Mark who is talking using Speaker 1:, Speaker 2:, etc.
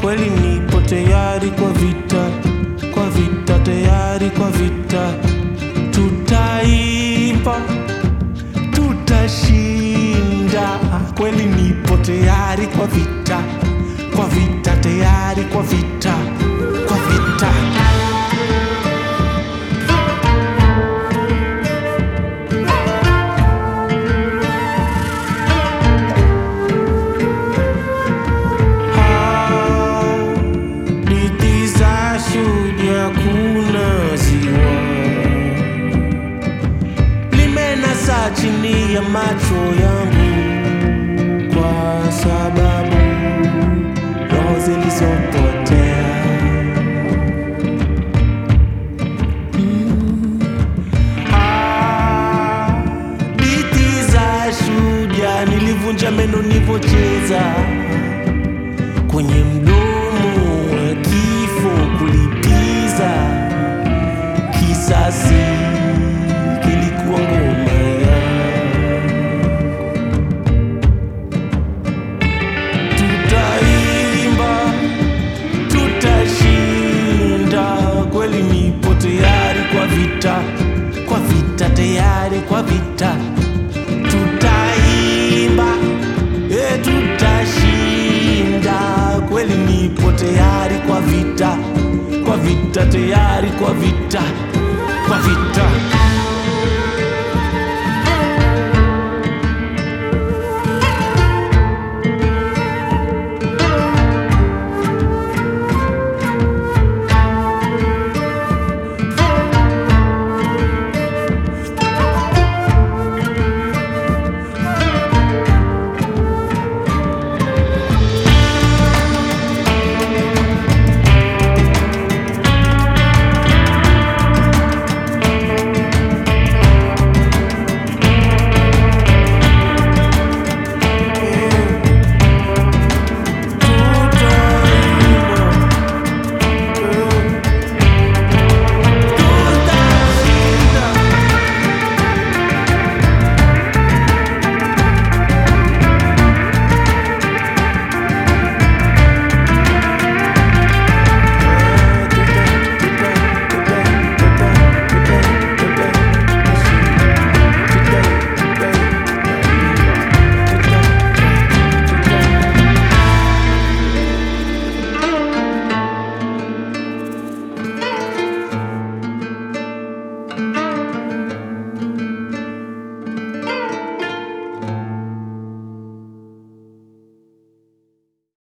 Speaker 1: kweli nipo tayari kwa vita, kwa vita, tayari kwa vita. Tutaimba, tutashinda, kweli nipo tayari kwa vita, kwa vita, tayari kwa vita, kwa vita. Hadithi za shujaa kuna ziwa limenasa chini ya macho yangu, kwa sababu roho zilizopotea Mm. Hadithi za shujaa nilivunja meno nilipocheza kwenye mdomo wa kifo kulipiza kisasi kilikuwa ngoma yangu. Tutaimba, tutashinda, kweli nipo tayari kwa vita, kwa vita, tayari kwa vita. Tutaimba, e, tutashinda, kweli nipo tayari kwa vita, kwa vita, tayari kwa vita, kwa vita.